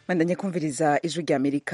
bandanye kumviriza ijwi rya amerika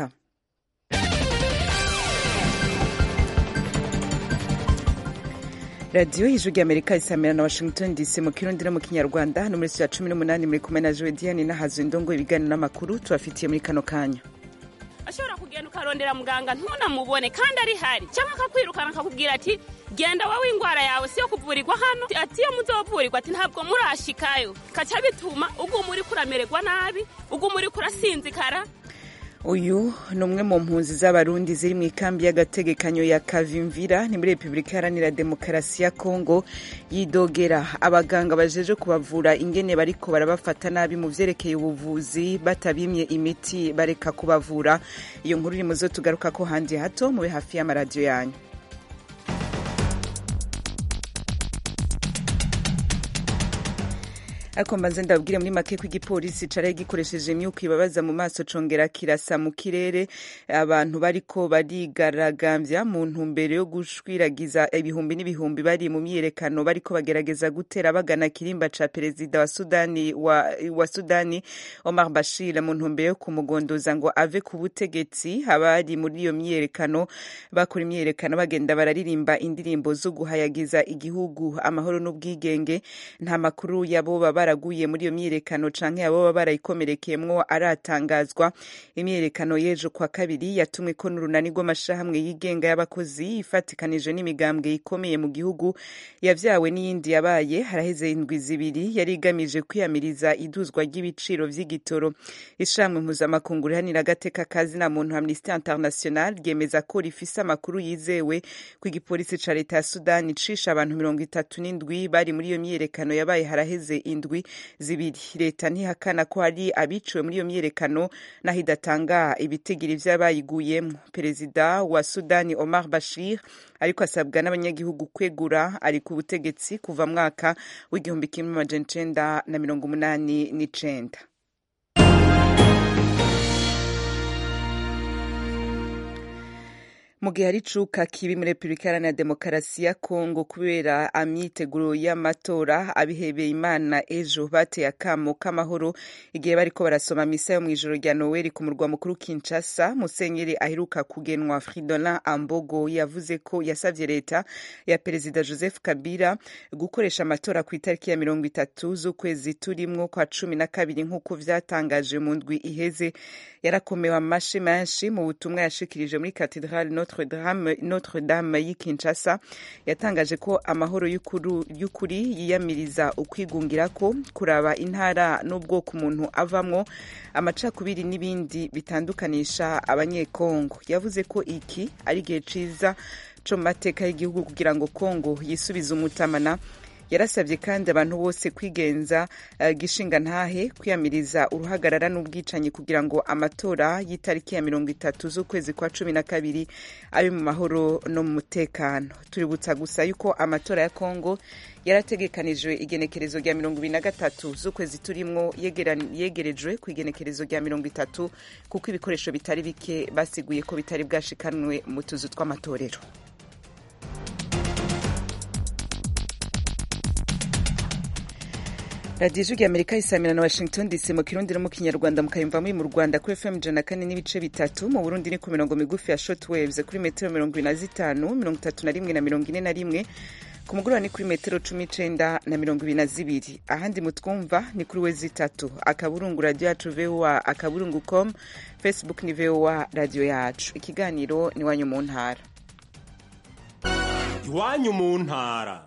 radiyo y'ijwi rya amerika isamira na washington dc mu kirundi no mu kinyarwanda hano muri ya cumi n'umunani muri kumwe na jodiane n'ahazu indongo ibiganiro n'amakuru tubafitiye muri kano kanya ashobora kugenda ukarondera muganga ntunamubone kandi ari hari cyangwa akakwirukana akakubwira ati genda wowe indwara yawe siyo kuvurirwa hano ati iyo muzovurirwa ati ntabwo murashikayo kaca bituma uguma uriko uramererwa nabi uguma uriko urasinzikara uyu ni umwe mu mpunzi z'abarundi ziri mu ikambi y'agategekanyo ya kavimvira ni muri repubulika iharanira demokarasi ya kongo yidogera abaganga bajeje kubavura ingene bariko barabafata nabi mu vyerekeye ubuvuzi batabimye imiti bareka kubavura iyo nkuru iri muzo tugaruka ko handi hato mube hafi y'amaradiyo yanyu ariko mbanze ndabwire muri make ko igipolisi caraye gikoresheje imyuka ibabaza mu maso congera kirasa mu kirere abantu bariko barigaragambya mu ntumbero yo gushwiragiza ibihumbi n'ibihumbi bari mu myiyerekano bariko bagerageza gutera bagana kirimba ca perezida wa sudani wa, wa sudani omar bashir mu ntumbero yo kumugondoza ngo ave ku butegetsi abari muri iyo myiyerekano bakora imyiyerekano bagenda bararirimba indirimbo zo guhayagiza igihugu amahoro n'ubwigenge nta makuru yabo baba baraguye muri iyo myiyerekano canke abo baba barayikomerekeyemwo aratangazwa imyiyerekano y'ejo kwa kabiri yatumwe ko n'urunani rw'amashirahamwe yigenga y'abakozi ifatikanije n'imigambwe ikomeye mu gihugu yavyawe n'iyindi yabaye haraheze indwi zibiri yari igamije kwiyamiriza iduzwa ry'ibiciro vy'igitoro ishirahamwe mpuzamakungu rihanira agateka kazi na muntu amnesty international ryemeza ko rifise amakuru yizewe ko igipolisi ca leta ya sudani cisha abantu mirongo itatu n'indwi bari muri iyo myiyerekano yabaye haraheze indwi zibiri leta ntihakana ko hari abiciwe muri iyo myiyerekano naho idatanga ibitigiri vy'abayiguyemwo perezida wa sudani omar bashir ariko asabwa n'abanyagihugu kwegura ari ku butegetsi kuva mwaka w'igihumbi kimwe amajana icenda na mirongo umunani n'icenda mu gihe hari icuka kibi muri repubulika iharanira demokarasi ya kongo kubera amyiteguro y'amatora abihebeye imana ejo bateye akamo k'amahoro igihe bariko barasoma misa yo mu ijoro rya noweli ku murwa mukuru kinshasa musenyeri aheruka kugenwa fridolin ambogo yavuze ko yasavye leta ya perezida joseph kabila gukoresha amatora ku itariki ya mirongo itatu z'ukwezi turimwo kwa cumi na kabiri nk'uko vyatangaje mu ndwi iheze yarakomewe amashi menshi mu butumwa yashikirije muri katedrale notre dame, notre dame y'i kinshasa yatangaje ko amahoro y'ukuri yiyamiriza ukwigungira ko kuraba intara n'ubwoko umuntu avamwo amacakubiri n'ibindi bitandukanisha abanyekongo yavuze ko iki ari igihe ciza co mu mateka y'igihugu kugira ngo kongo yisubize umutamana yarasabye kandi abantu bose kwigenza uh, gishinga ntahe kwiyamiriza uruhagarara n'ubwicanyi kugira ngo amatora y'itariki ya mirongo itatu z'ukwezi kwa cumi na kabiri abe mu mahoro no mu mutekano tuributsa gusa yuko amatora ya kongo yarategekanijwe igenekerezo rya mirongo ibiri na gatatu z'ukwezi turimwo yegerejwe ku igenekerezo rya mirongo itatu kuko ibikoresho bitari bike basiguye ko bitari bwashikanwe mu tuzu tw'amatorero radiyo ijwi rya amerika isamira na washington dc mu kirundi no mu kinyarwanda mukayumva muri mu rwanda kuri fm ijana na kane n'ibice bitatu mu burundi ni ku mirongo migufi ya short waves kuri metero mirongo ibiri na zitanu mirongo itatu na rimwe na mirongo ine na rimwe ku mugoroba ni kuri metero cumi icenda na mirongo ibiri na zibiri ahandi mutwumva ni kuri we zitatu akaburungu radiyo yacu voa akaburungu com facebook ni voa radiyo yacu ikiganiro ni iwanyu mu ntara iwanyu mu ntara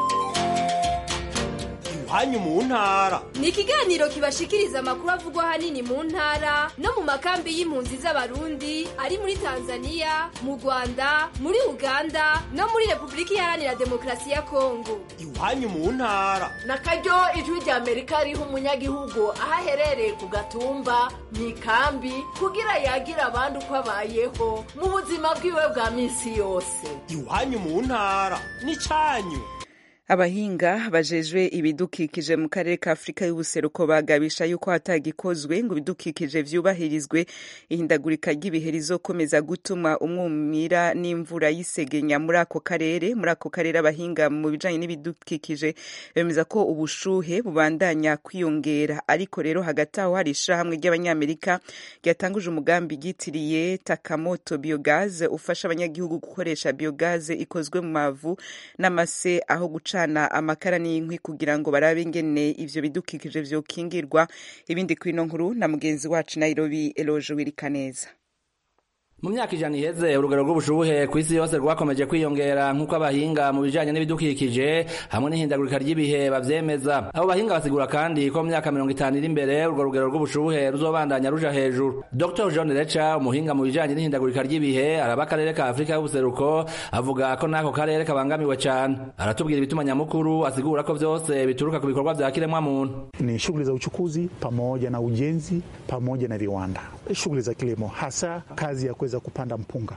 iwanyu mu ntara ni ikiganiro kibashikiriza amakuru avugwa ahanini mu ntara no mu makambi y'impunzi z'abarundi ari muri tanzania mu rwanda muri uganda no muri repubulika iharanira demokarasi ya kongo iwanyu mu ntara na karyo ijwi rya amerika riha umunyagihugu aho aherereye ku gatumba mu ikambi kugira yagira abandi uko abayeho mu buzima bwiwe bwa minsi yose iwanyu mu ntara ni cyanyu abahinga bajejwe ibidukikije mu karere ka afurika y'ubuseruko bagabisha yuko hatagikozwe ngo ibidukikije vyubahirizwe ihindagurika ry'ibihe rizokomeza gutuma umwumira n'imvura y'isegenya muri ako karere muri ako karere abahinga mu bijanye n'ibidukikije bemeza ko ubushuhe bubandanya kwiyongera ariko rero hagati aho hari ishirahamwe ry'abanyamerika ryatanguje umugambi ryitiriye takamoto biogaze ufasha abanyagihugu gukoresha biogaze ikozwe mu mavu n'amase aho guca gucana amakara n'inkwi kugira ngo barabe ingene ivyo bidukikije vyokingirwa ibindi kwino nkuru na mugenzi wacu Nairobi Eloge Wirikaneza mu myaka ijana iheze urugero rw'ubushuhe ku isi yose rwakomeje kwiyongera nk'uko abahinga mu bijanye n'ibidukikije hamwe n'ihindagurika ry'ibihe bavyemeza abo bahinga basigura kandi ko mu myaka mirongo itanu iri imbere urwo rugero rw'ubushuhe ruzobandanya ruja hejuru dr john reca umuhinga mu bijanye n'ihindagurika ry'ibihe araba akarere ka afurika y'ubuseruko avuga ko n'ako karere kabangamiwe cane aratubwira ibituma nyamukuru asigura ko vyose bituruka ku bikorwa vya kiremwa muntu ni shughuli za uchukuzi pamoja na ujenzi pamoja na viwanda shughuli za kilimo hasa kazi ya kuweza kupanda mpunga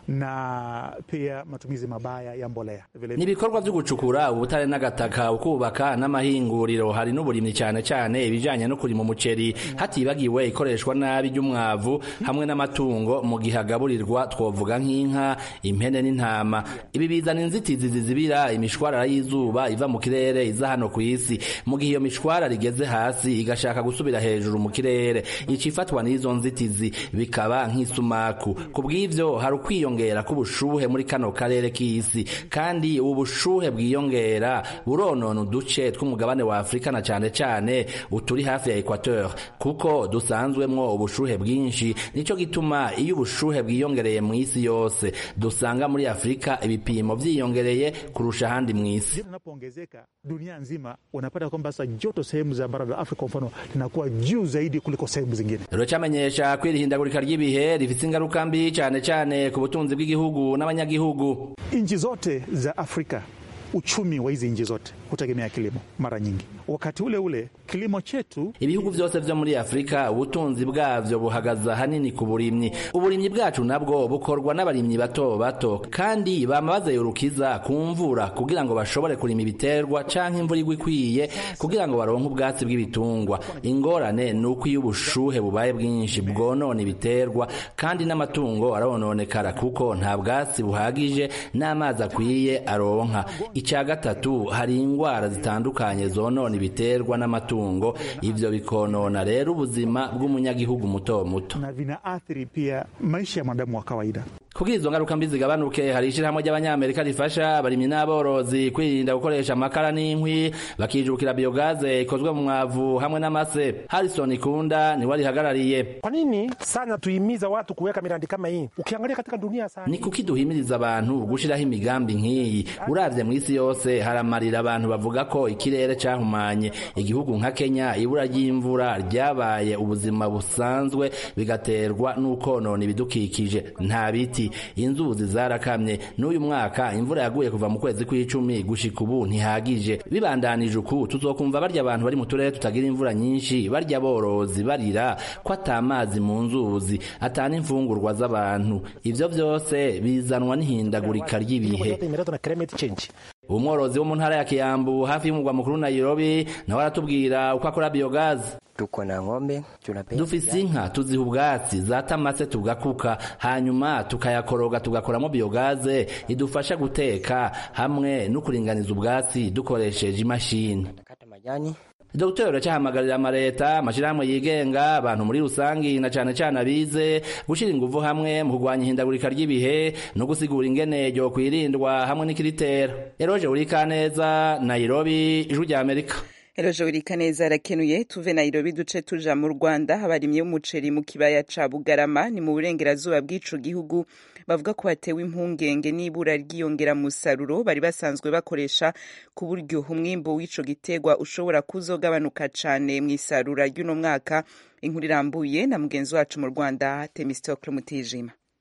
na pia matumizi mabaya ya mbolea. Ni ibikorwa vyo gucukura ubutare n'agataka ukubaka n'amahinguriro hari n'uburimyi cyane cyane ibijanye no kurima umuceri hatibagiwe ikoreshwa nabi ry'umwavu hamwe n'amatungo mu gihe agaburirwa twovuga nk'inka impene n'intama ibi bizana inzitizi zizibira imishwarara y'izuba iva mu kirere iza hano ku isi mu gihe iyo mishwarara igeze hasi igashaka gusubira hejuru mu kirere icifatwa n'izo nzitizi bikaba nk'isumaku kubw'ivyo hari ukwiyongera k'ubushuhe muri kano karere k'isi kandi ubu bushuhe bwiyongera buronona uduce tw'umugabane wa afurika na cane cane uturi hafi ya equateur kuko dusanzwemwo ubushuhe bwinshi nico gituma iyo ubushuhe bwiyongereye mu isi yose dusanga muri afurika ibipimo vyiyongereye kurusha ahandi mu isi unapoongezeka dunia nzima unapata kwamba sasa joto sehemu za bara la Afrika kwa mfano linakuwa juu zaidi kuliko sehemu zingine. Ruracamenyesha ko iri hindagurika ry'ibihe rifise ingaruka mbi cane cane ku butunzi bw'igihugu n'abanyagihugu. Nchi zote za Afrika uchumi wa hizi nchi zote hutegemea kilimo mara nyingi. Wakati ule ule kilimo chetu, ibihugu vyose vyo muri Afrika ubutunzi bwavyo buhagaza hanini ku burimyi. Uburimyi bwacu nabwo bukorwa n'abarimyi bato bato, kandi bama bazayurukiza ku mvura kugira ngo bashobore kurima ibiterwa canke imvura igwa ikwiye kugira ngo baronke ubwatsi bw'ibitungwa. Ingorane ni uko iyo ubushuhe bubaye bwinshi bwonona ibiterwa kandi n'amatungo arononekara kuko nta bwatsi buhagije n'amazi akwiye aronka. Ica gatatu hari ingwara zitandukanye zonona ibiterwa n'amatungo ivyo bikonona rero ubuzima bw'umunyagihugu muto muto na vinaathiri pia maisha ya mwanadamu wa kawaida. kugira izo ngaruka mbi zigabanuke hari ishirahamwe ry'abanyamerika rifasha abarimyi n'aborozi kwirinda gukoresha amakara n'inkwi bakijukira biogaze ikozwe mu mwavu hamwe n'amase harrison ikunda niwe arihagarariye Kwa nini sana tuhimiza watu kuweka miradi kama hii? Ukiangalia katika dunia sana ni kuki duhimiriza abantu gushiraho imigambi nk'iyi uravye mw'isi yose haramarira abantu bavuga ko ikirere cahumanye igihugu nka kenya ibura ry'imvura ryabaye ubuzima busanzwe bigaterwa n'ukonona ibidukikije nta biti inzuzi zarakamye n'uyu mwaka imvura yaguye kuva mu kwezi kw'icumi gushika ubu ntihagije bibandanije uku tuzokumva barya abantu bari mu turere tutagira imvura nyinshi barya borozi barira ko atamazi mu nzuzi atana imfungurwa z'abantu ivyo vyose bizanwa n'ihindagurika ry'ibihe yote imeletwa na climate change. umworozi wo mu ntara ya kiyambu hafi y'umugwa mukuru nairobi nawe aratubwira uko akora biogazi tuko na ng'ombe tunapenda dufise inka tuziha ubwatsi zatamase tugakuka hanyuma tukayakoroga tugakoramo biogaze idufasha guteka hamwe no kuringaniza ubwatsi dukoresheje imashini kata majani Dr. uracahamagarira amareta amashirahamwe yigenga abantu muri rusangi na cane cane abize gushira inguvu hamwe mu kurwanya ihindagurika ry'ibihe no gusigura ingene ryo kwirindwa hamwe n'ikiritera eroje urikaneza nairobi ijwi rya amerika Eroje Wirikaneza arakenuye tuve Nairobi duce tuja mu Rwanda abarimyi b'umuceri mu kibaya ca Bugarama ni mu burengerazuba bw'ico gihugu bavuga ko batewe impungenge n'ibura ryiyongera musaruro bari basanzwe bakoresha ku buryo umwimbo w'ico gitegwa ushobora kuzogabanuka cane mw'isarura ry'uno mwaka inkuru irambuye na mugenzi wacu mu Rwanda Temistocle Mutijima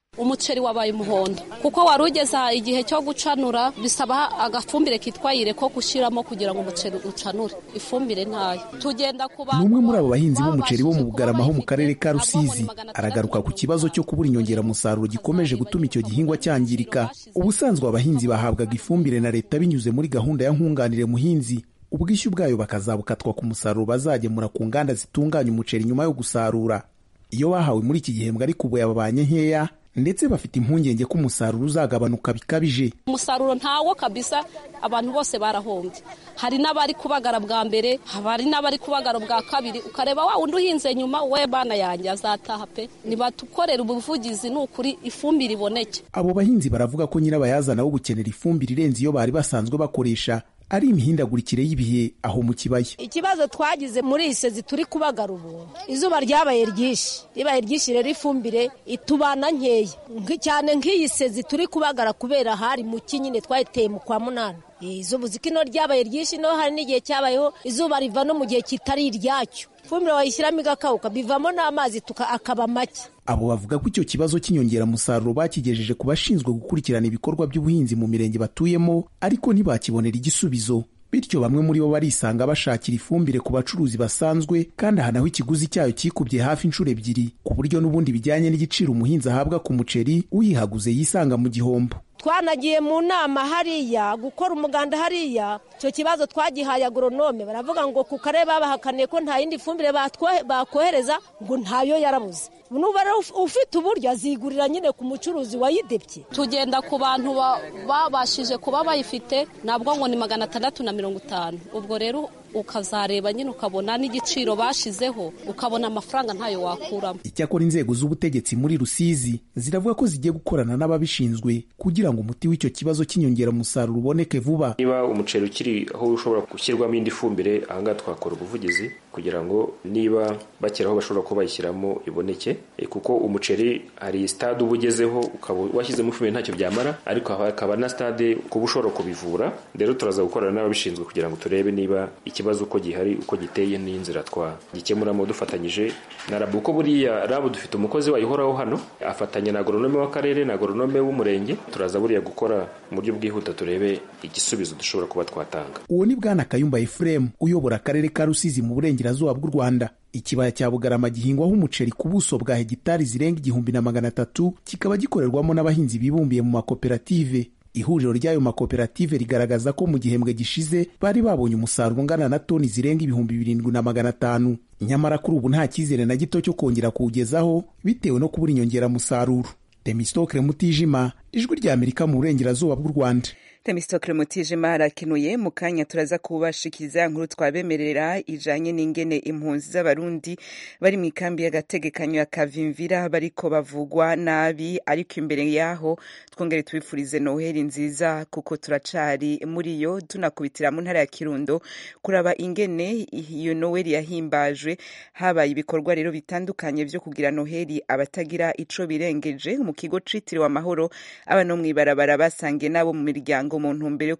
umuceri wabaye umuhondo kuko wari ugeze igihe cyo gucanura bisaba agafumbire kitwa yire ko gushyiramo kugira ngo umuceri ucanure ifumbire ntayo tugenda ku ni umwe muri abo bahinzi b'umuceri bo mu bugarama ho mu karere ka rusizi aragaruka ku kibazo cyo kubura inyongeramusaruro gikomeje gutuma icyo gihingwa cyangirika ubusanzwe abahinzi bahabwaga ifumbire na leta binyuze muri gahunda ya nkunganire muhinzi ubwishyu bwayo bakazabukatwa ku musaruro bazagemura ku nganda zitunganya umuceri nyuma yo gusarura iyo bahawe muri iki gihembwe ariko ubu yababanye nkeya ndetse bafite impungenge ko umusaruro uzagabanuka bikabije umusaruro ntawo kabisa abantu bose barahombye hari n'abari kubagara bwa mbere hari n'abari kubagara bwa kabiri ukareba wa wundi uhinze nyuma we bana yanjye azataha pe ntibatukorera ubuvugizi ni ukuri ifumbire iboneke abo bahinzi baravuga ko nyirabayazana wo gukenera ifumbire irenze iyo bari basanzwe bakoresha ari imihindagurikire y'ibihe aho mu kibaya ikibazo twagize muri iyi sezi turi kubagara ubu izuba ryabaye ryinshi ribaye ryinshi rero ifumbire itubana nkeya cyane nk'iyi sezi turi kubagara kubera hari mu nyine twayiteye mu kwa munani izuba uziko ino ryabaye ryinshi no hari n'igihe cyabayeho izuba riva no mu gihe kitari iryacyo ifumbire wayishyiramo igakawuka bivamo n'amazi akaba make abo bavuga ko icyo kibazo cy'inyongeramusaruro bakigejeje ku bashinzwe gukurikirana ibikorwa by'ubuhinzi mu mirenge batuyemo ariko ntibakibonera igisubizo bityo bamwe muri bo barisanga bashakira ifumbire ku bacuruzi basanzwe kandi aha naho ikiguzi cyayo kikubye hafi inshuro ebyiri ku buryo n'ubundi bijyanye n'igiciro umuhinzi ahabwa ku muceri uyihaguze yisanga mu gihombo twanagiye mu nama hariya gukora umuganda hariya icyo kibazo twagihaye agoronome baravuga ngo ku karere babahakaniye ko nta yindi fumbire bakohereza ngo ntayo yarabuze nuba ufite uburyo azigurira nyine ku mucuruzi wayidebye tugenda ku bantu babashije kuba bayifite nabwo ngo ni magana atandatu na mirongo itanu ubwo rero ukazareba nyine ukabona n'igiciro bashizeho ukabona amafaranga ntayo wakuramo icyakora inzego z'ubutegetsi muri rusizi ziravuga ko zigiye gukorana n'ababishinzwe kugira ngo umuti w'icyo kibazo cy'inyongeramusaruro uboneke vuba niba umuceri ukiri aho ushobora gushyirwamo indi fumbire ahangaha twakora ubuvugizi kugira ngo niba bakera aho bashobora kuba bayishyiramo iboneke kuko umuceri hari sitade uba ugezeho ukaba washyizemo ifumbire ntacyo byamara ariko hakaba na sitade kuba ushobora kubivura rero turaza gukorana n'ababishinzwe kugira ngo turebe niba ikibazo uko gihari uko giteye n'inzira twagikemuramo dufatanyije na rabu kuko buriya rabu dufite umukozi wayihoraho hano afatanya na agoronome w'akarere na agoronome w'umurenge turaza buriya gukora mu buryo bwihuta turebe igisubizo dushobora kuba twatanga uwo ni bwana kayumba efuremu uyobora akarere ka rusizi mu burengerazuba bw'u rwanda ikibaya cya bugarama gihingwaho umuceri ku buso bwa hegitari zirenga igihumbi na magana atatu kikaba gikorerwamo n'abahinzi bibumbiye mu makoperative ihuriro ry'ayo makoperative rigaragaza ko mu gihembwe gishize bari babonye umusaruro ungana na toni zirenga ibihumbi birindwi na magana atanu nyamara kuri ubu nta cyizere na gito cyo kongera kuwugezaho bitewe no kubura inyongeramusaruro demisitokire mutijima ijwi rya amerika mu burengerazuba bw'u rwanda temistokle mutijima arakenuye mu kanya turaza kubashikiriza nkuru twabemerera ijanye n'ingene impunzi z'abarundi bari mu ikambi y'agategekanyo ya kavimvira bariko bavugwa nabi ariko imbere yaho twongere tubifurize noheli nziza kuko turacari muri yo tunakubitira mu ntara ya kirundo kuraba ingene iyo noheli yahimbajwe habaye ibikorwa rero bitandukanye vyo kugira noheli abatagira ico birengeje mu kigo citiriwe amahoro aba no mw'ibarabara basangiye nabo mu miryango mu ntumbero yo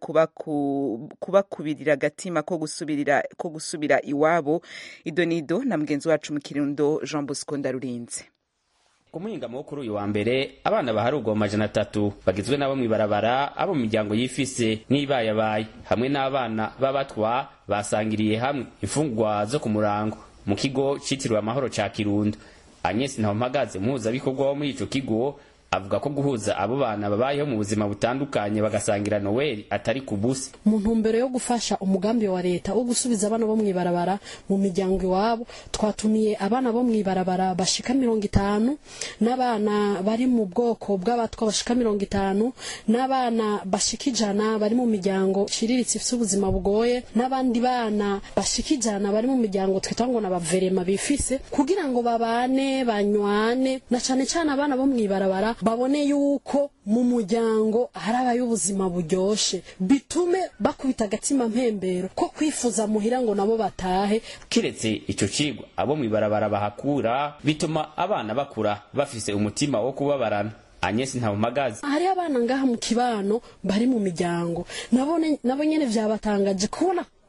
kubakubirira agatima ko gusubirira ko gusubira iwabo idonido na mugenzi wacu mu kirundo jean bosco ndarurinze ku muhingamo wo kuri uyu wa mbere abana baharugwa mu majana atatu bagizwe n'abo mw'ibarabara abo mu miryango yifise n'ibayabaye hamwe n'abana b'abatwa basangiriye hamwe imfungwa zo ku murango mu kigo citiriwe amahoro ca kirundo agnes ntawumpagaze umuhuzabikorwa wo muri ico kigo avuga ko guhuza abo bana babayeho mu buzima butandukanye bagasangira noweli atari ku busa mu ntumbero yo gufasha umugambi wa leta wo gusubiza abana bo mw'ibarabara mu miryango iwabo twatumiye abana bo mw'ibarabara bashika mirongo itanu n'abana bari mu bwoko bw'abatwa bashika mirongo itanu n'abana bashika ijana bari mu miryango iciriritse ifite ubuzima bugoye n'abandi bana bashika ijana bari mu miryango twita ngo n'abaverema bifise kugira ngo babane banywane na cane cane abana bo mw'ibarabara babone yuko mu muryango harabaye ubuzima buryoshe bitume bakubita agatima mpembero ko kwifuza muhira ngo nabo batahe kiretse ico cigwa abo mw'ibarabara bahakura bituma abana bakura bafise umutima wo kubabarana Agnes Ntawumagazi hariho abana ngaha mu kibano bari mu miryango nabo nyene vyabatangaje kubona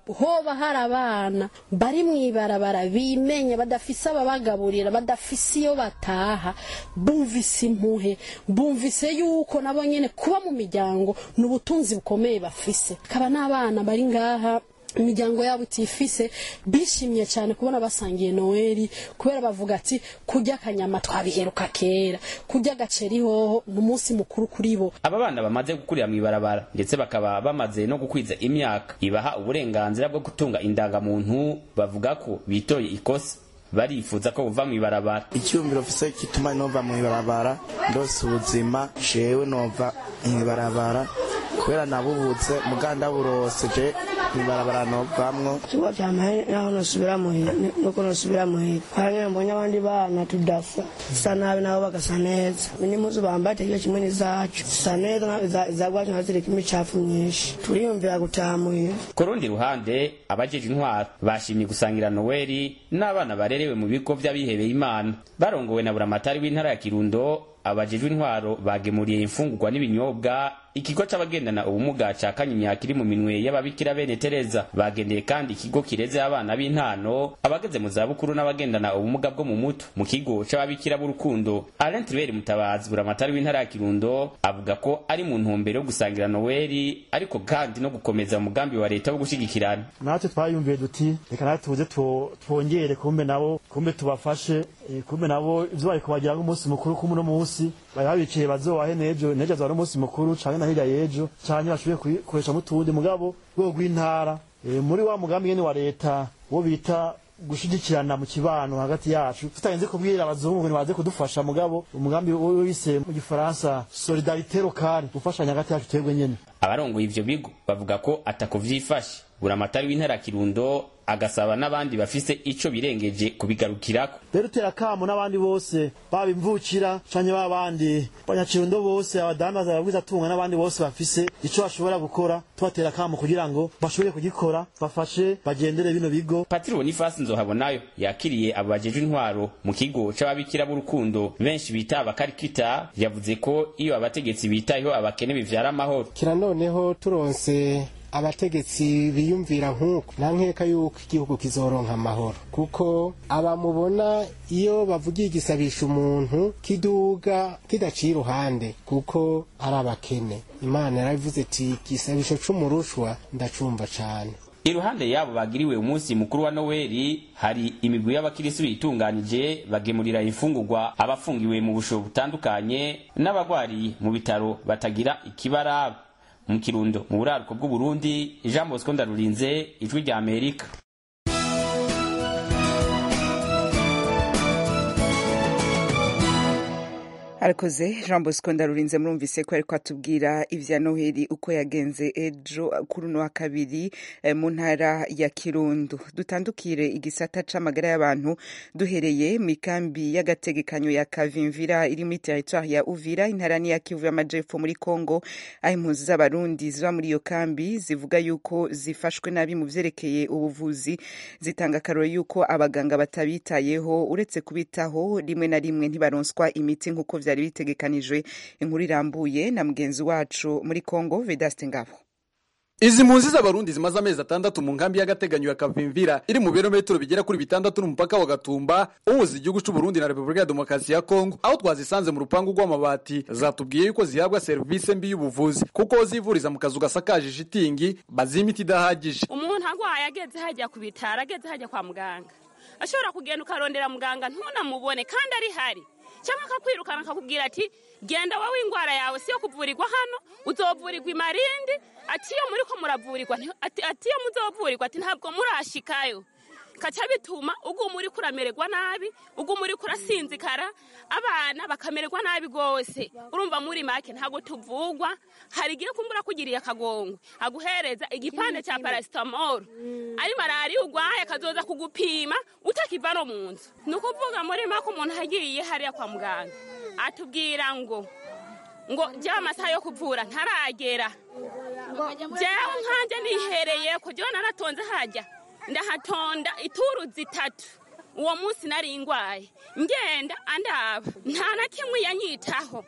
hoba hari abana bari mu ibarabara bimenye badafise ababagaburira badafise iyo bataha bumvise impuhe bumvise yuko nabo nyene kuba mu miryango ni ubutunzi bukomeye bafise kaba n'abana bari ngaha imiryango yabo itifise bishimye cyane kubona basangiye noweli kubera bavuga ati kurya akanyama twabiheruka kera kurya agaceri hoho ni umunsi mukuru kuri bo aba bana bamaze gukurira mu ibarabara ndetse bakaba bamaze no gukwiza imyaka ibaha uburenganzira bwo gutunga indangamuntu bavuga ko bitoye ikosa barifuza ko buva mu ibarabara icyumviro mfise gituma nova mu ibarabara ndose ubuzima jewe nova mu ibarabara kubera nabubutse muganda burose je ibarabara novamwo ikigo cyamaye naho nosubira muhira nuko nosubira muhira hanyuma mbonye abandi bana tudasa zisa nabi nabo bagasa neza n'impuzu bambaye itegeko kimwe n'izacu zisa neza izagwacu nazo ziriko imicafu myinshi turiyumvira gutaha muhira ku rundi ruhande abajeje intwaro bashimye gusangira noweli n'abana barerewe mu bigo vy'abihebeye imana barongowe na buramatari w'intara ya kirundo abajejwe intwaro bagemuriye imfungurwa n'ibinyobwa ikigo c'abagendana ubumuga ca kanyinya kiri mu minwe y'ababikira bene tereza bagendeye kandi ikigo kireze abana b'intano abageze mu zabukuru n'abagendana ubumuga bwo mu muto mu kigo c'ababikira b'urukundo alain tribert mutabazi buramatari w'intara ya kirundo avuga ko ari mu ntumbero yo gusangira noweli ariko kandi no gukomeza umugambi wa leta wo gushigikirana natwe twayumviye duti reka natwe tuze twongere kumbe nabo kumbe tubafashe kumbe nabo ivyo bari kubagira nk'umunsi mukuru k'umuno munsi bari babikiye bazowahe nejo nejo azaba ari umunsi mukuru canke na hirya y'ejo canke bashoboye kukoresha mutundi mugabo rwego rw'intara muri wa mugambi nyene wa leta wo bita gushigikirana mu kibano hagati yacu tutagenze kubwira abazungu ngo baze kudufasha mugabo umugambi wise mu gifaransa solidarite locale gufashanya hagati yacu twebwe nyene abarongoye ivyo bigo bavuga ko atako vyifashe buramatari w'intara kirundo agasaba n'abandi bafise ico birengeje kubigarukirako rero utera kamo n'abandi bose baba imvukira canke babandi banyakirundo bose abadandaza ababwiza tunga n'abandi bose bafise ico bashobora gukora tubatera kamo kugira ngo bashobore kugikora bafashe bagendere bino bigo patiri bonifasi nzohabonayo yakiriye abo bajejwe intwaro mu kigo c'ababikira b'urukundo benshi bita abakarikita yavuze ko iyo abategetsi bitayeho abakene bivyara amahoro kira noneho turonse abategetsi biyumvira nk'uko nta nkeka yuko igihugu kizoronka amahoro kuko abamubona iyo bavugiye igisabisha umuntu kiduga kidaciye iruhande kuko ari abakene imana yarabivuze iti igisabisho c'umurushwa ndacumva cane iruhande yabo bagiriwe umunsi mukuru wa noweli hari imigwi y'abakirisi bitunganije bagemurira imfungurwa abafungiwe mu busho butandukanye n'abagwariye mu bitaro batagira ikibaraba mu kirundo mu buraruko bw'uburundi jean bosco ndarurinze ijwi rya amerika arakoze jean bosco ndarurinze murumvise ko ariko atubwira ivya noheli uko yagenze ejo kuri uno wa kabiri eh, mu ntara ya kirundo dutandukire igisata c'amagara y'abantu duhereye mu ikambi y'agategekanyo ya kavimvira iri muri teritwari ya uvira intara ni ya kivu y'amajepfo muri congo aho impunzi z'abarundi ziba muri iyo kambi zivuga yuko zifashwe nabi mu vyerekeye ubuvuzi zitanga akaroro yuko abaganga batabitayeho uretse kubitaho rimwe na rimwe ntibaronswa imiti nk'uko vyari bitegekanijwe inkuru irambuye na mugenzi wacu muri Congo Vedaste Ngabo Izi mpunzi z'abarundi zimaze amezi atandatu mu nkambi y'agateganyo ya Kavimvira iri mu birometero bigera kuri bitandatu n'umupaka wa Gatumba uhuza igihugu c'u Burundi na Repubulika ya Demokarasi ya Kongo aho twazisanze mu rupangu rw'amabati zatubwiye yuko zihabwa serivisi mbi y'ubuvuzi kuko zivuriza mu kazu gasakaje shitingi bazi imiti idahagije umuntu agwaye ageze hajya ku bitaro ageze hajya kwa muganga ashobora kugenda ukarondera muganga ntunamubone kandi ari hari cyangwa akakwirukana akakubwira ati genda wowe indwara yawe siyo kuvurirwa hano uzovurirwa imarindi ati iyo muri ko muravurirwa ati iyo muzovurirwa ati ntabwo murashikayo kaca bituma uguma uri kuramererwa nabi uguma uri kurasinzikara abana bakamererwa nabi rwose urumva muri make ntabwo tuvugwa hari igihe kumbura kugiriye akagongo aguhereza igipande cya parasitamoro ari malariya urwaye akazoza kugupima utakiva no mu nzu ni ukuvuga muri make umuntu agiye hariya kwa muganga atubwira ngo ngo jya amasaha yo kuvura ntaragera jyawe nkanjye nihereye ku jyawe naratonze hajya ndahatonda ituru zitatu uwo munsi nari ingwaye ngenda andaba nta na kimwe yanyitaho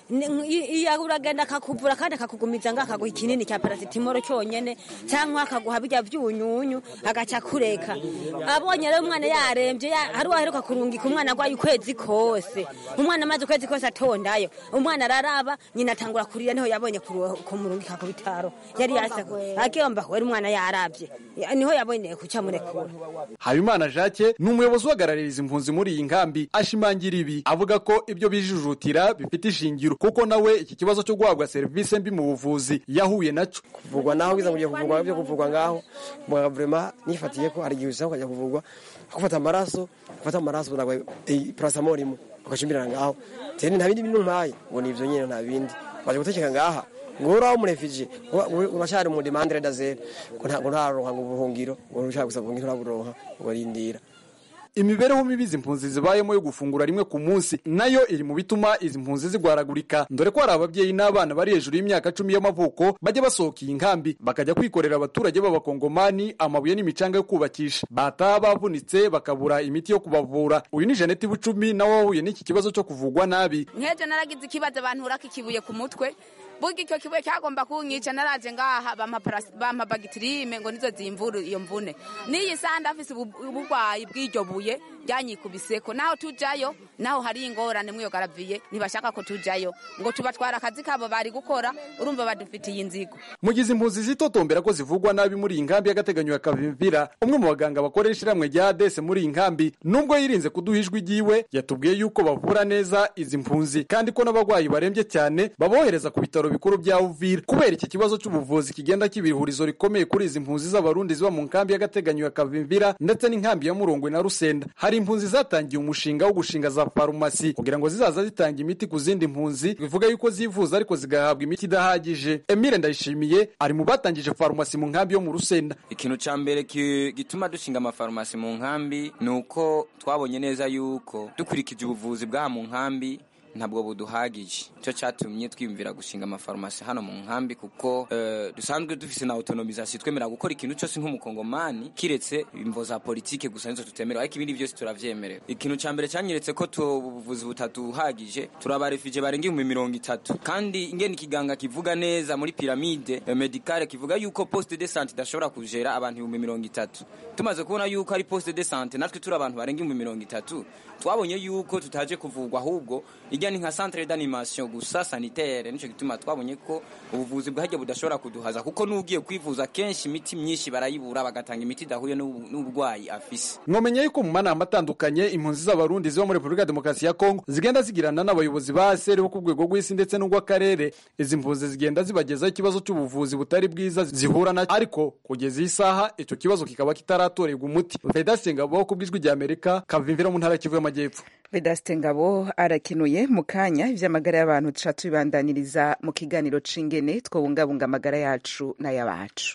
iya uragenda akakuvura kandi akakugumiza ngo akaguha ikinini cya parasitimoro cyonyine cyangwa akaguha bijya byunyunyu agaca akureka abonye rero umwana yarembye hari uwaheruka kurungika umwana arwaye ukwezi kose umwana amaze ukwezi kose atondayo umwana araraba nyina atangura kurira niho yabonye kumurungika ku bitaro yari yasakuye akiyomba kubera umwana yarabye niho yaboneye kucamurekura habimana jacques ni umuyobozi uhagaraririza impunzi muri iyi nkambi ashimangira ibi avuga ko ibyo bijujutira bifite ishingiro kuko nawe iki kibazo cyo guhabwa serivisi mbi mu buvuzi yahuye nacyo kuvurwa naho ugize ngo kuvurwa byo kuvurwa ngaho muganga vrema nifatiye ko hari igihe usanga ukajya kuvurwa gufata amaraso gufata amaraso ntabwo parasamol imwe ugacimbirana ngaho teni nta bindi bintu mpaye ngo ni ibyo nyine nta bindi baje gutekeka ngaha ngo uraho umurefije uracyari mu demandre dazere ngo ntabwo ntaronka ngo ubuhungiro ngo ushaka gusa ubuhungiro nturaburonka ngo rindira imibereho mibi izi mpunzi zibayemo yo gufungura rimwe ku munsi nayo iri mu bituma izi mpunzi zigwaragurika dore ko hari ababyeyi n'abana bari hejuru y'imyaka cumi y'amavuko bajya basohoka iyi nkambi bakajya kwikorera abaturage b'abakongomani amabuye n'imicanga yo kubakisha bataha bavunitse bakabura imiti yo kubavura uyu ni jeannette bucumi nawe wahuye n'iki kibazo cyo kuvugwa nabi nk'ejo naragize ikibazo abantu uraka ikibuye ku mutwe burya icyo kibuye cyagomba kunyica naraje ngaha bampa bagitirime ngo nizo zimvura iyo mvune n'iyi saha ndafise uburwayi bw'iryo buye ryanyikubiseko naho tujayo naho hari ingorane mw'iyo garaviye ntibashaka ko tujayo ngo tubatwara akazi kabo bari gukora urumva badufitiye inzigo mu gihe impunzi zitotombera ko zivugwa nabi muri iyi nkambi y'agateganyo ya kavimvira umwe mu baganga bakorera ishyirahamwe rya adese muri iyi nkambi nubwo yirinze kuduha ijwi ryiwe yatubwiye yuko bavura neza izi mpunzi kandi ko n'abarwayi barembye cyane babohereza ku bitaro bikuru bya uvira kubera iki kibazo cy'ubuvuzi kigenda kiba ihurizo rikomeye kuri izi mpunzi z'abarundi ziba mu nkambi y'agateganyo ya kavimvira ndetse n'inkambi ya murongwe na rusenda hari impunzi zatangiye umushinga wo gushinga za farumasi kugira ngo zizaza zitanga imiti ku zindi mpunzi bivuga yuko zivuza ariko zigahabwa imiti idahagije emile ndayishimiye ari mu batangije farumasi mu nkambi yo mu rusenda ikintu cya mbere gituma dushinga amafarumasi mu nkambi ni uko twabonye neza yuko dukurikije ubuvuzi bw'aha mu nkambi ntabwo buduhagije cyo cyatumye twiyumvira gushinga amafarumasi hano mu nkambi kuko dusanzwe dufise na autonomisation twemera gukora ikintu cyose nk'umukongomani kiretse imvo za politike gusa nizo tutemerewe ariko ibindi byose turavyemerewe ikintu ca mbere cyanyeretse ko ubuvuzi butaduhagije turabarefije barenga ibihumbi mirongo itatu kandi ingene ikiganga kivuga neza muri piramide medicale kivuga yuko poste de sante idashobora kujera abantu ibihumbi mirongo itatu tumaze kubona yuko ari poste de sante natwe turi abantu barenga ibihumbi mirongo itatu twabonye yuko tutaje kuvurwa ahubwo ijya ni nka centre d'animation gusa sanitaire nico gituma twabonye ko ubuvuzi bwahajya budashobora kuduhaza kuko n'ugiye kwivuza kenshi imiti myinshi barayibura bagatanga imiti idahuye n'uburwayi afise mwomenya yuko mu manama atandukanye impunzi z'abarundi ziba muri repubulika ya demokarasi ya kongo zigenda zigirana n'abayobozi ba seri bo ku rwego rw'isi ndetse n'urw'akarere izi mpunzi zigenda zibagezaho ikibazo cy'ubuvuzi butari bwiza zihura na ariko kugeza iyi saha icyo kibazo kikaba kitaratorerwa umuti vedaste ngabo ku bw'ijwi rya amerika kavimvira mu ntara ya kivu y'amajyepfo vedaste ngabo arakenuye mu kanya iby'amagara y'abantu tuca tubibandaniriza mu kiganiro c'ingene twobungabunga amagara yacu n'ay'abacu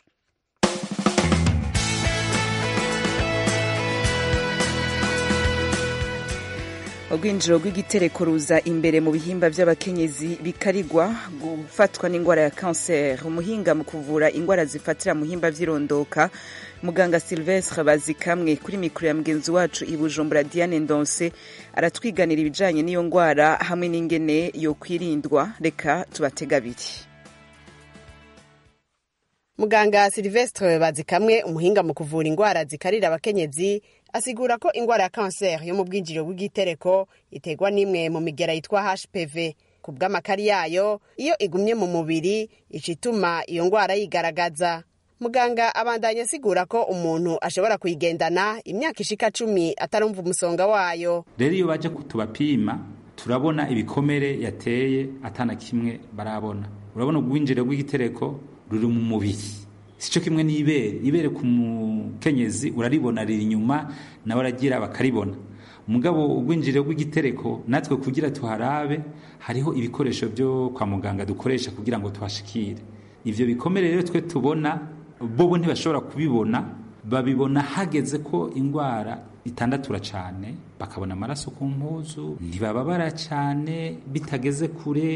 urwinjiro rw'igitereko ruza imbere mu bihimba by'abakenyezi bikarigwa gufatwa n'indwara ya kanseri umuhinga mu kuvura indwara zifatira mu bihimba by'irondoka muganga silvestre bazikamwe kuri mikoro ya mugenzi wacu i bujumbura diane ndonse aratwiganira ibijyanye n'iyo ndwara hamwe n'ingene yo kwirindwa reka tubatega abiri muganga silvestre bazikamwe umuhinga mu kuvura indwara zikarira abakenyezi asigura ko indwara ya kanseri yo mu bwinjiriro bw'igitereko iterwa n'imwe mu migera yitwa hpv ku bw'amakari yayo iyo igumye mu mubiri ica ituma iyo ndwara yigaragaza muganga abandanya asigura ko umuntu ashobora kuyigendana imyaka ishika cumi atarumva umusonga wayo rero iyo baje tubapima turabona ibikomere yateye atana kimwe barabona urabona ubwinjiriro bw'igitereko ruri mu mubiri sico kimwe n'ibere ibere ku mukenyezi uraribona riri inyuma nawe aragira bakaribona mugabo ubwinjiriro bw'igitereko natwe kugira tuharabe hariho ibikoresho byo kwa muganga dukoresha kugira ngo tuhashikire ivyo bikomere rero twe tubona bobo ntibashobora kubibona babibona hageze ko indwara itandatura cyane bakabona amaraso ku mpuzu ntibababara cyane bitageze kure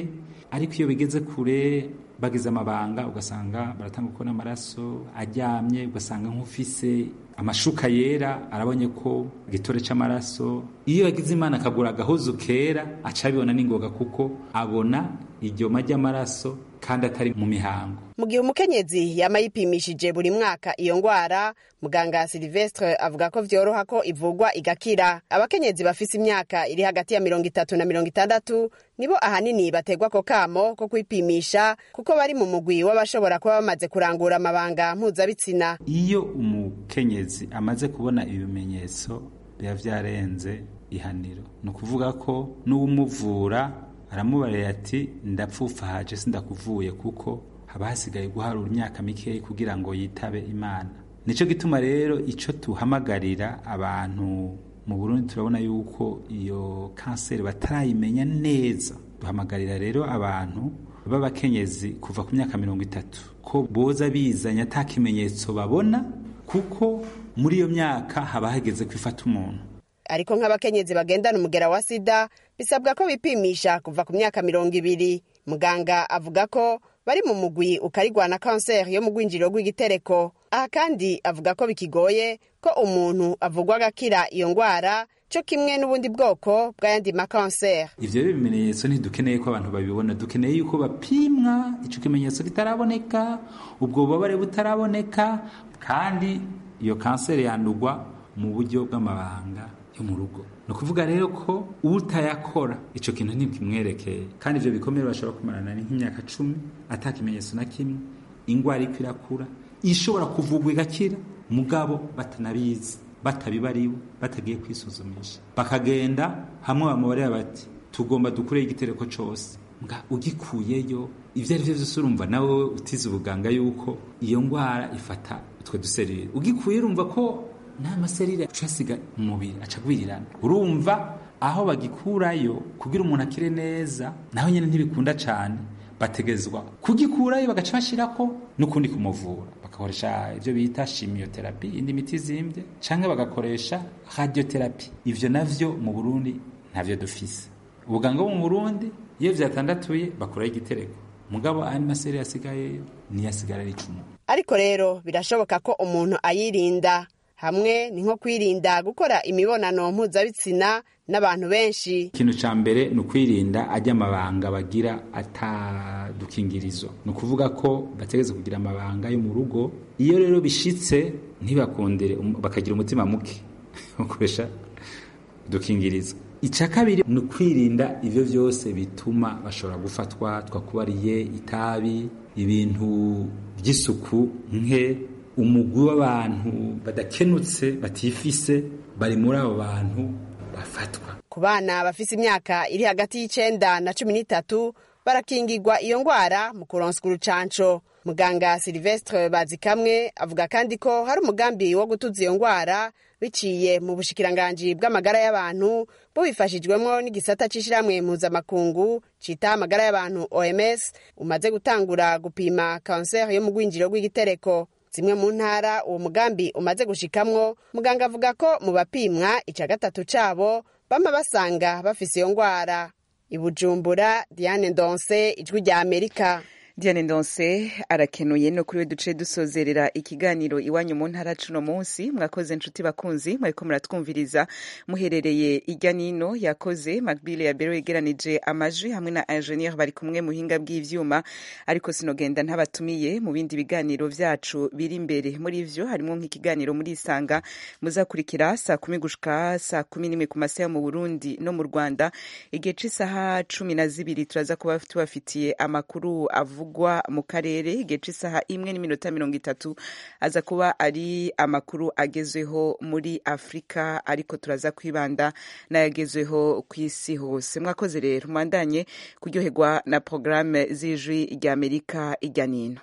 ariko iyo bigeze kure bagize amabanga ugasanga baratanga uko n'amaraso aryamye ugasanga nk'ufise amashuka yera arabonye ko igitore c'amaraso iyo yagize imana akagura agahuzu kera aca abibona n'ingoga kuko abona iryoma ry'amaraso kandi atari mu mihango mu gihe umukenyezi yama yipimishije buri mwaka iyo ngwara muganga silvestre avuga ko vyoroha ko ivugwa igakira abakenyezi bafise imyaka iri hagati ya mirongo itatu na mirongo itandatu nibo ahanini bategwa ko kamo ko kwipimisha kuko bari mu mugwi w'abashobora kuba bamaze kurangura amabanga mpuzabitsina iyo umukenyezi amaze kubona ibimenyetso biba vyarenze ihaniro ni ukuvuga ko n'uwumuvura aramubarira ati ndapfufahaje sindakuvuye kuko haba hasigaye guharura imyaka mikeyi kugira ngo yitabe imana nico gituma rero ico tuhamagarira abantu mu Burundi turabona yuko iyo kanseri batarayimenya neza duhamagarira rero abantu b'abakenyezi kuva ku myaka mirongo itatu ko boza bizanye ata kimenyetso babona kuko muri iyo myaka haba hageze kwifata umuntu ariko nk'abakenyezi bagendana umugera wa sida bisabwa ko bipimisha kuva ku myaka mirongo ibiri muganga avuga ko bari mu mugwi ukarigwa na kanseri yo mu rwinjiriro rw'igitereko aha kandi avuga ko bikigoye ko umuntu avugwa agakira iyo ngwara cyo kimwe n'ubundi bwoko bw'ayandi makanseri ivyo rero ibimenyetso ntidukeneye ko abantu babibona dukeneye yuko bapimwa ico kimenyetso kitaraboneka ubwo bubabare butaraboneka kandi iyo kanseri yandugwa mu buryo bw'amabanga yo mu rugo ni ukuvuga rero ko utayakora icyo kintu ntikimwerekeye kandi ibyo bikomere bashobora kumarana nk'imyaka cumi ata kimenyetso na kimwe ingwara iko irakura ishobora kuvugwa igakira mugabo batanabizi batabibariwe batagiye kwisuzumisha bakagenda hamwe bamubarira bati tugomba dukureho igitereko cyose nga ugikuyeyo ibyo ari byo byose urumva nawe utize ubuganga yuko iyo ndwara ifata utwo duserire ugikuye urumva ko nta maserire ucasiga mu mubiri acagwirirana urumva aho bagikurayo kugira umuntu akire neza naho nyine ntibikunda cyane bategezwa kugikurayo bagaca bashyirako n'ukundi kumuvura bagakoresha ibyo bita shimiyoterapi indi miti izimbye cyangwa bagakoresha radioterapi ibyo navyo mu burundi ntabyo dufise ubuganga bwo mu burundi iyo vyatandatuye bakuraho igitereko mugabo andi maserire asigayeyo niyo asigara ari icumu ariko rero birashoboka ko umuntu ayirinda hamwe ni nko kwirinda gukora imibonano mpuzabitsina n'abantu benshi ikintu ca mbere ni ukwirinda ajya amabanga bagira atadukingirizo ni ukuvuga ko bategeze kugira amabanga yo mu rugo iyo rero bishitse ntibakundire bakagira umutima muke bakoresha udukingirizo icya kabiri ni ukwirinda ibyo byose bituma bashobora gufatwa twakubariye itabi ibintu by'isuku nke umugwi w'abantu badakenutse batifise bari muri abo bantu bafatwa ku bana bafise imyaka iri hagati y'icenda na cumi n'itatu barakingirwa iyo ngwara mu kuronswa urucanco muganga silvestre bazikamwe avuga kandi ko hari umugambi wo gutuza iyo ngwara biciye mu bushikiranganji bw'amagara y'abantu bubifashijwemo n'igisata c'ishirahamwe mpuzamakungu cita amagara y'abantu oms umaze gutangura gupima kanseri yo mu rwinjiro rw'igitereko zimwe mu ntara uwo mugambi umaze gushikamwo muganga avuga ko mu bapimwa ica gatatu cabo bama basanga bafise iyo ngwara ibujumbura diane ndonse ijwi rya amerika Diane Ndonse arakenuye no kuri we duce dusozerera ikiganiro iwanyu mu ntara cuno munsi mwakoze nshuti bakunzi mwariko muratwumviriza muherereye irya nino yakoze Macbile ya Bero yegeranije amajwi hamwe na ingenieur bari kumwe mu hinga bw'ivyuma ariko sinogenda ntabatumiye mu bindi biganiro vyacu biri imbere muri ivyo harimo nk'ikiganiro muri isanga muzakurikira saa kumi gushika saa kumi n'imwe ku masaha mu Burundi no mu Rwanda igihe c'isaha cumi na zibiri turaza kuba tubafitiye amakuru avuga avugwa mu karere igihe cy'isaha imwe n'iminota mirongo itatu aza kuba ari amakuru agezweho muri afurika ariko turaza kwibanda n'ayagezweho ku isi hose mwakoze rero mwandanye kuryoherwa na porogaramu z'ijwi rya amerika ijya nino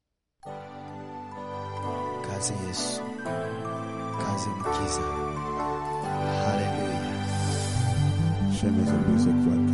kaze yesu kaze mukiza haleluya Share music, music,